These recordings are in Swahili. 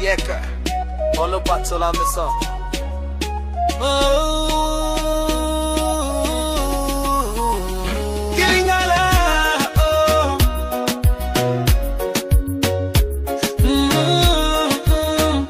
Nyeka Olo patola meso Kilingala, oh. Mm, mm.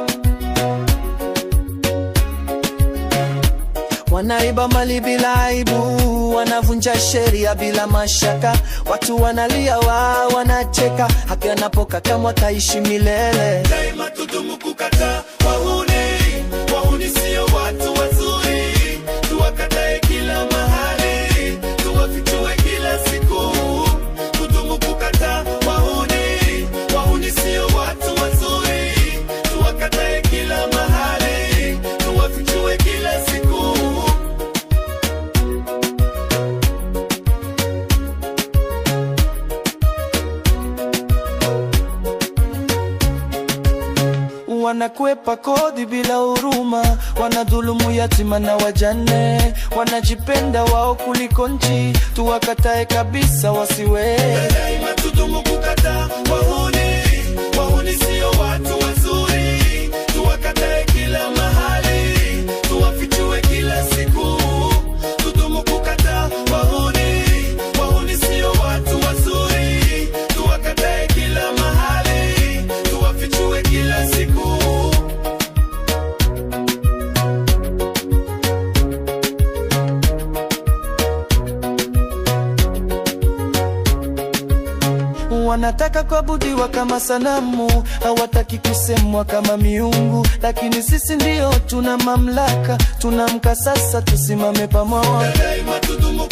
Wanaiba mali bila aibu, wanavunja sheria bila mashaka, watu wanalia, wa wanacheka, haki anapokakamwa kaishi milele. daima tudumu kukataa wahuni wahuni sio watu wazuri tuwakatae kila mahali tuwafichue kila siku tudumu kukataa wahuni wahuni sio watu wazuri tuwakatae kila mahali tuwafichue kila siku Wanakwepa kodi bila huruma, wanadhulumu yatima na wajane, wanajipenda wao kuliko nchi, tuwakatae kabisa wasiwe daima tudumu kukataa wahuni wahuni sio watu wazuri tuwakatae kila mahali tuwafichue kila siku tudumu kukataa wahuni wahuni sio watu wazuri tuwakatae kila mahali tuwafichue kila siku Wanataka kuabudiwa kama sanamu, hawataki kusemwa kama miungu, lakini sisi ndio tuna mamlaka. Tunamka sasa, tusimame pamoja. daima tudumu